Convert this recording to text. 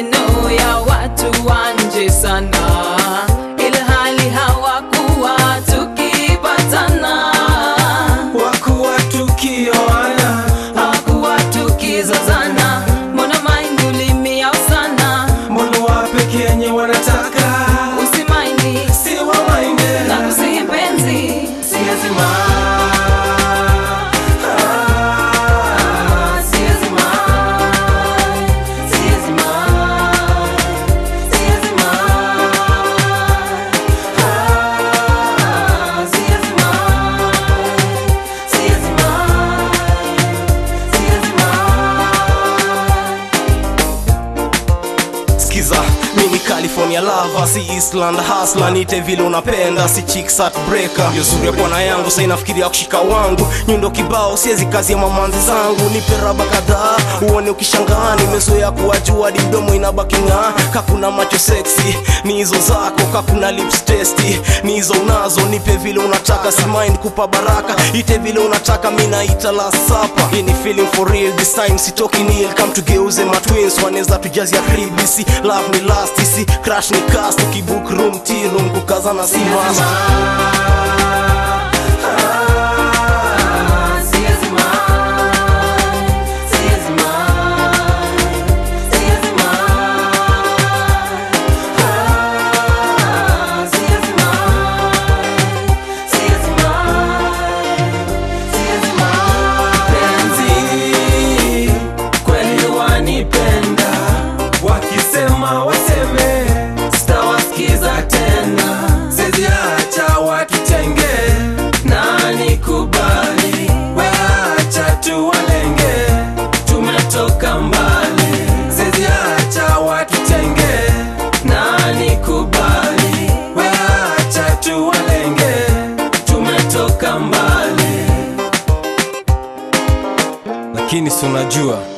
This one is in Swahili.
maneno ya watu wa nje sana, ilhali hawakuwa tukipatana, wakuwa tukioana hawakuwa tukizozana. Mbona mind ulimiao sana, mbona wape kenye wanataka usimaindi si wamainde na kusihi mpenzi siwezi ma Ah, siwezi mind, siwezi mind, siwezi mind. Ah, siwezi mind, siwezi mind, siwezi mind. Skiza, mimi California lava, si Eastland hustler, nite vile unapenda, si chicks breaker. Yo zuri ya bwana yangu, sasa inafikiria kushika wangu, nyundo kibao, siezi kazi ya mamanzi zangu, nipe raba kadhaa, uone ukishangaa, nimezoea kuwajua hadi mdomo inabaki ng'aa, kakuna macho sexy, ni hizo zako, kakuna lips tasty, ni hizo unazo, nipe vile unataka, si mind kupa baraka, ite vile unataka, mi naita last supper. Hii ni feeling for real, this time sitoki nil, come tugeuze matwins, wanaweza tujazia crib, isi love ni last, isi crash ni cast, ukibook room tea room, kukazana si must. Siwezi mind, siwezi mind, siwezi mind. Ah, siwezi mind, siwezi mind, siwezi mind. Penzi, kweli wanipenda, wakisema waseme, sitawasikiza tena, siwezi acha watutenge, na nikubali, weacha tuwalenge, tumetoka mbali, siwezi acha watutenge, na nikubali, weacha tuwalenge, tumetoka mbali lakini si unajua